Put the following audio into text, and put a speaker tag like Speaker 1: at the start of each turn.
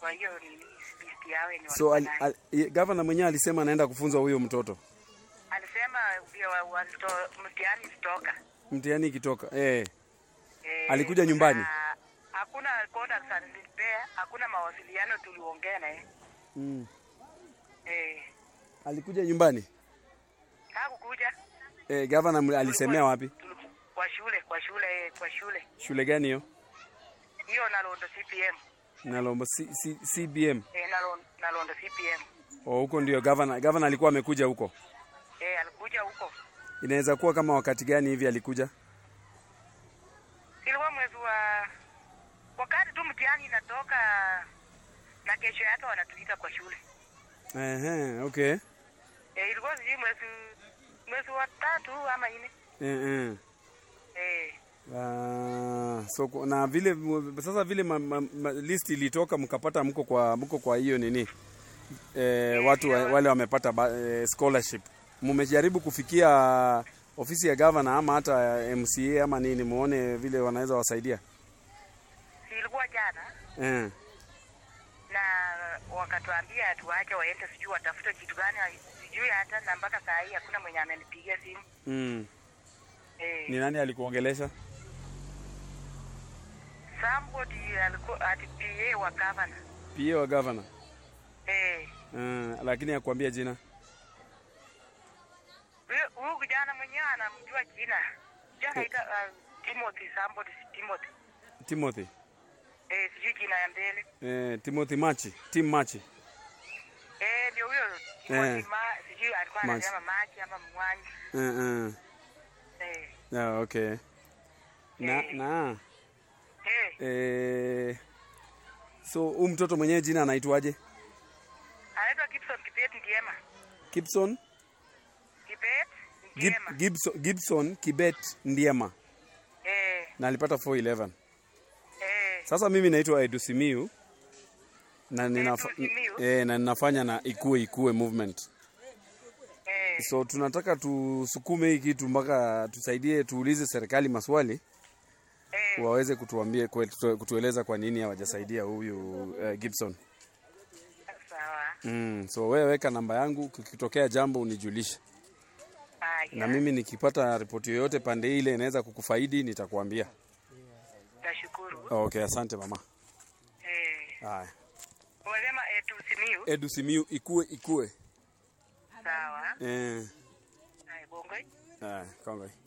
Speaker 1: kwa hiyo ni list yao yenye
Speaker 2: So
Speaker 1: walikuwa
Speaker 2: al,
Speaker 1: nayo.
Speaker 2: al, ye- gavana mwenyewe alisema anaenda kufunza huyo mtoto
Speaker 1: alisema ndio wa- walito- mtihani ilitoka
Speaker 2: mtihani ikitoka. Eh,
Speaker 1: Eh,
Speaker 2: Alikuja nyumbani?
Speaker 1: na hakuna contacts alinipea, hakuna mawasiliano tuliongea naye
Speaker 2: mm.
Speaker 1: eh,
Speaker 2: Alikuja nyumbani.
Speaker 1: hakukuja
Speaker 2: Eh, gavana mli- alisemea wapi?
Speaker 1: Tuliku- kwa shule kwa shule eh, kwa shule
Speaker 2: Shule gani hiyo?
Speaker 1: hiyo Nalondo CPM
Speaker 2: Nalombo C, C, CBM.
Speaker 1: eh, Nalondo, Nalondo CPM
Speaker 2: Oh, huko ndio gavana gavana alikuwa amekuja huko.
Speaker 1: eh, alikuja huko
Speaker 2: Inaweza kuwa kama wakati gani hivi alikuja?
Speaker 1: ilikuwa mwezi wa wakati tu mtihani inatoka na kesho yake wanatuita kwa shule
Speaker 2: Ehe, okay.
Speaker 1: eh, ilikuwa sijui mwezi mwezi wa tatu ama nne
Speaker 2: Eh, eh.
Speaker 1: eh,
Speaker 2: Ah, so ku- na vile sasa vile ma, ma, ma, list ilitoka mkapata mko kwa mko kwa hiyo nini eh, watu wa, wale wamepata ba, eh, scholarship mmejaribu kufikia ofisi ya gavana ama hata MCA ama nini muone vile wanaweza wasaidia
Speaker 1: si ilikuwa jana
Speaker 2: eh.
Speaker 1: na wakatuambia tuwache waende, sijui watafute kitu gani, sijui hata na mpaka saa hii hakuna mwenye amenipigia simu
Speaker 2: mm.
Speaker 1: eh.
Speaker 2: ni nani alikuongelesha
Speaker 1: Somebody alikuwa ati PA wa governor
Speaker 2: PA wa gavana
Speaker 1: eh.
Speaker 2: eh, lakini akwambia jina
Speaker 1: Huyu- Huyu kijana mwenyewe anamjua jina jana ita uh, Timothy somebody Timothy
Speaker 2: Timothy
Speaker 1: eh, sijui jina ya mbele
Speaker 2: eh, Timothy Machi Tim Machi
Speaker 1: eh, ndio huyo Timothy
Speaker 2: Eh.
Speaker 1: ma, sijui alikuwa
Speaker 2: Machi.
Speaker 1: anasema maji ama mwanyi
Speaker 2: eh, eh.
Speaker 1: eh.
Speaker 2: Ah, okay na,
Speaker 1: Eh.
Speaker 2: na
Speaker 1: Eh,
Speaker 2: Eh, so huyu mtoto mwenyewe jina anaitwaje?
Speaker 1: anaitwa Gibson Kibet Ndiema
Speaker 2: Gibson
Speaker 1: Kibet
Speaker 2: Gib,
Speaker 1: Ndiema
Speaker 2: Gibson, Gibson Kibet Ndiema
Speaker 1: eh,
Speaker 2: na alipata 411.
Speaker 1: eh.
Speaker 2: Sasa mimi naitwa Edu Simiu na ninafa,
Speaker 1: Edu Simiyu?
Speaker 2: eh, na ninafanya na ikue ikue movement.
Speaker 1: Eh,
Speaker 2: So tunataka tusukume hii kitu mpaka tusaidie, tuulize serikali maswali
Speaker 1: eh,
Speaker 2: waweze kutuambia kwe- kutueleza kwa nini hawajasaidia huyu uh, Gibson.
Speaker 1: sawa.
Speaker 2: Mm, so wewe weka namba yangu, kikitokea jambo unijulishe.
Speaker 1: Haya,
Speaker 2: na mimi nikipata ripoti yoyote pande ile inaweza kukufaidi nitakuambia.
Speaker 1: nashukuru.
Speaker 2: Okay, asante mama.
Speaker 1: Eh,
Speaker 2: Haya.
Speaker 1: umesema Edu Simiyu?
Speaker 2: Edu Simiu ikue ikue.
Speaker 1: Sawa.
Speaker 2: Eh.
Speaker 1: Haya, Bongoi.
Speaker 2: Haya, kongoi.